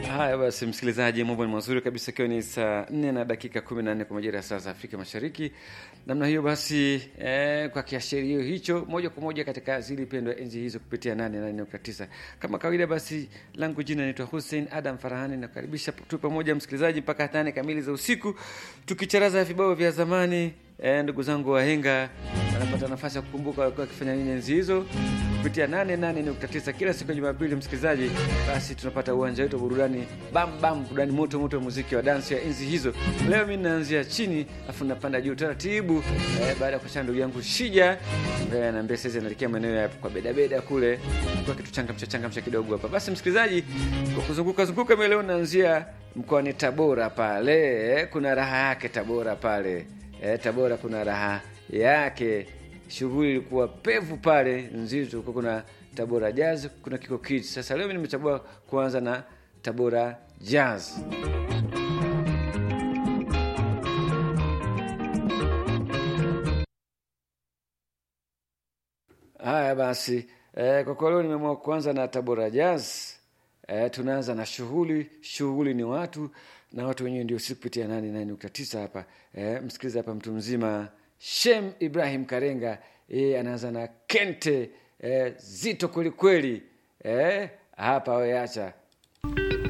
Haya basi, msikilizaji, mambo ni mazuri kabisa, ikiwa ni saa nne na dakika kumi na nne kwa majira ya saa za Afrika Mashariki. Namna hiyo basi, eh, kwa kiashirio hicho, moja kwa moja katika zili pendwa enzi hizo kupitia nane nane nukta tisa kama kawaida. Basi langu jina naitwa Hussein Adam Farahani, nakukaribisha tu pamoja msikilizaji mpaka nane kamili za usiku, tukicharaza vibao vya zamani. Eh, ndugu zangu wahenga wanapata nafasi ya kukumbuka walikuwa wakifanya nini enzi hizo kupitia 88.9 kila siku ya Jumapili. Msikilizaji, basi tunapata uwanja wetu wa burudani bam bam, burudani moto moto ya muziki wa dansi ya enzi hizo. Leo mimi naanzia chini afu napanda juu taratibu, eh, baada ya kuachana ndugu yangu Shija ambaye anaambia sasa anaelekea maeneo ya kwa beda beda kule kwa kitu changamsha changamsha kidogo hapa. Basi msikilizaji, kwa kuzunguka zunguka, mimi leo naanzia mkoani Tabora pale, eh, kuna raha yake Tabora pale, eh, Tabora kuna raha yake shughuli ilikuwa pevu pale nzito, huko kuna Tabora Jazz, kuna Kiko Kids. Sasa leo mimi nimechagua kuanza na Tabora Jazz. Haya basi, eh, kwa kwa leo nimeamua kuanza na Tabora Jazz. Eh, tunaanza na shughuli. Shughuli ni watu na watu wenyewe ndio si kupitia nane nane nukta tisa hapa. Eh, msikiliza hapa mtu mzima Shem Ibrahim Karenga yeye anaanza na kente eh, zito kweli kweli eh, hapa weacha